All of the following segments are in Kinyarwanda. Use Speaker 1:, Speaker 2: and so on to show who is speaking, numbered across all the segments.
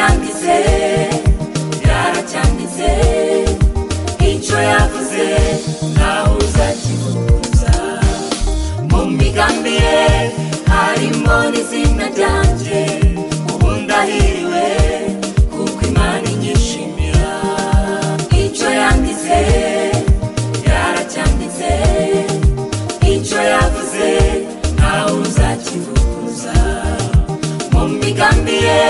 Speaker 1: yanditse yaracyanditse icyo yavuze nawe uzakivuguruza mu migambi ye harimo n'izina ryanjye ubu ndahiriwe kuko imana inyishimira icyo yanditse yaracyanditse icyo yavuze nawe uzakivuguruza mu migambi ye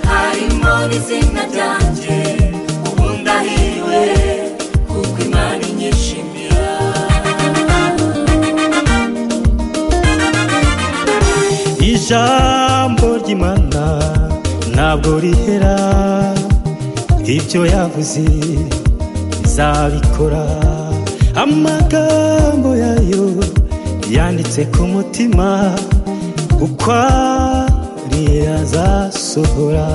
Speaker 1: harimo n'izina ryanjye ubu ndahiriwe kuko imana inyishimira
Speaker 2: ijambo ry'imana ntabwo rihera ibyo yavuze izabikora amagambo yayo yanditse ku mutima uko ari azasohora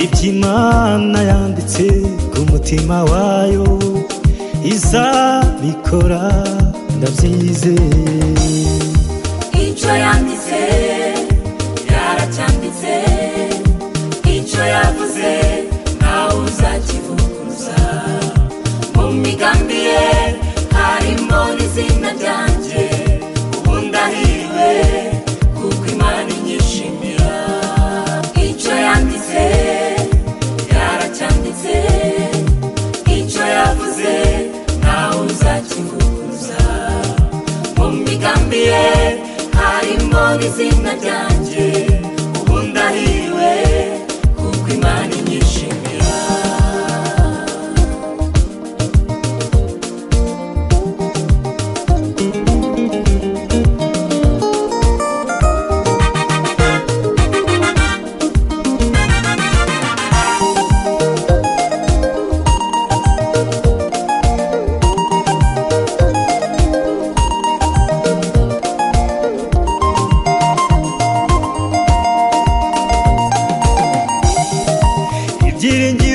Speaker 2: iby'imana yanditse ku mutima wayo izabikora ndabyizeye
Speaker 1: icyo yanditse yaracyanditse icyo yavuze nawe uzakivuguruza mu migambi ye harimo n'izina ryanjye ubu ndahiriwe kuko imana inyishimira icyo yanditse yaracyanditse icyo yavuze nawe uzakivuguruza mu migambi ye harimo n'izina ryanjye